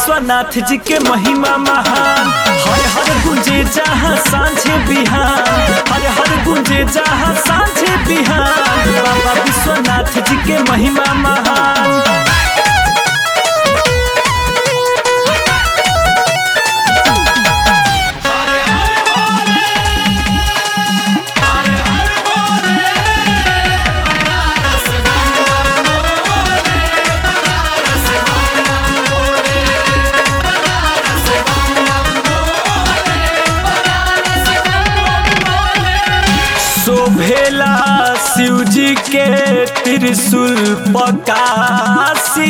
विश्वनाथ जी के महिमा महान हर हर गुंजे जहाँ सांझे बिहान हर हर गुंजे जहाँ सांझे बिहान बाबा विश्वनाथ जी के महिमा महान शोभेला शिव जी के त्रिशूल पकासी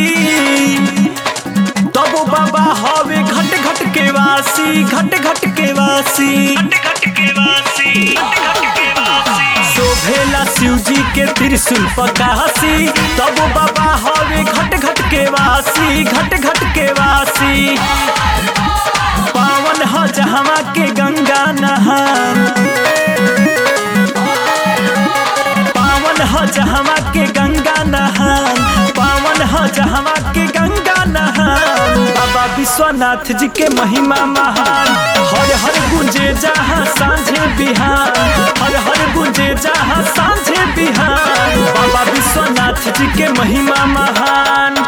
तब बाबा हवे घट घट के वासी घट घट के वासी शोभेला शिव जी के त्रिशूल पकासी तब बाबा हवे घट घट के वासी घट घट के वासी पावन ह जहवा के गंगा नहान पावन ह जहवा के गंगा नहान पावन ह जहवा के गंगा नहान बाबा विश्वनाथ जी के महिमा महान हर हर गुंजे जहाँ सांझे बिहान हर हर गुंजे जहाँ सांझे बिहान बाबा विश्वनाथ जी के महिमा महान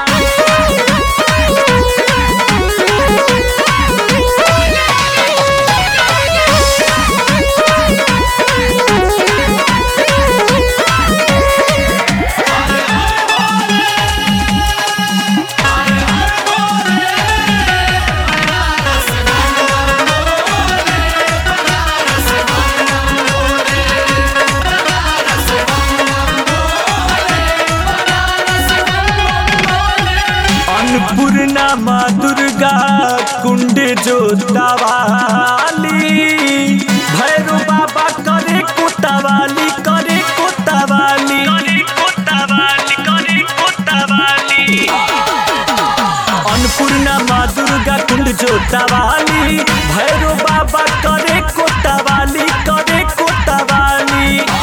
अन्नपूर्णा माँ दुर्गा कुंड जोतावाली भैरो बाबा करे कोतावाली करे कोतावाली करे कोतावाली करे कोतावाली अन्नपूर्णा माँ दुर्गा कुंड जोतावाली भैरो बाबा करे कोतावाली करे कोतावाली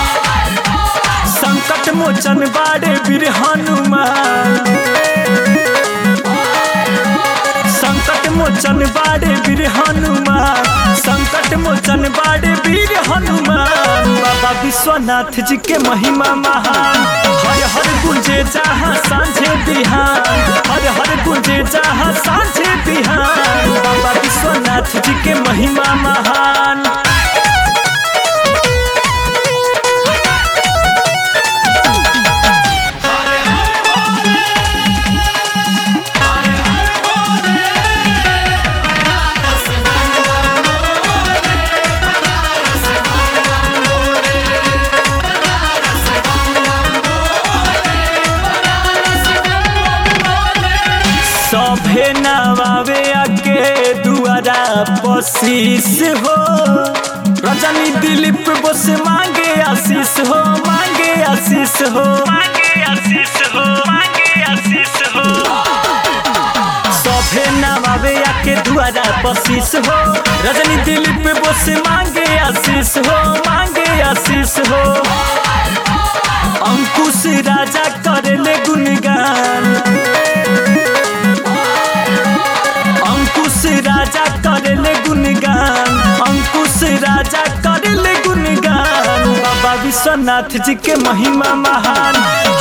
संकट मोचन बाड़े वीर हनुमान संकट मोचन बाड़े वीर हनुमान संकट मोचन बाड़े वीर हनुमान बाबा विश्वनाथ जी के महिमा महान हर हर गुंजे जहाँ सांझे बिहान हर हर गुंजे जहाँ सांझे बिहान बाबा विश्वनाथ जी के महिमा महान सभे नवावे आके दुआरा पशीस हो रजनी दिलीप बस मांगे आशीष हो मांगे आशीष हो मांगे आशीष हो मांगे आशीष हो सभे नवावे आके दुआरा पशीस हो रजनी दिलीप बस मांगे आशीष हो मांगे आशीष हो अंकुश राजा करेले गुणगान अंकुश राजा करेले गुणगान अंकुश राजा करेले गुणगान बाबा विश्वनाथ जी के महिमा महान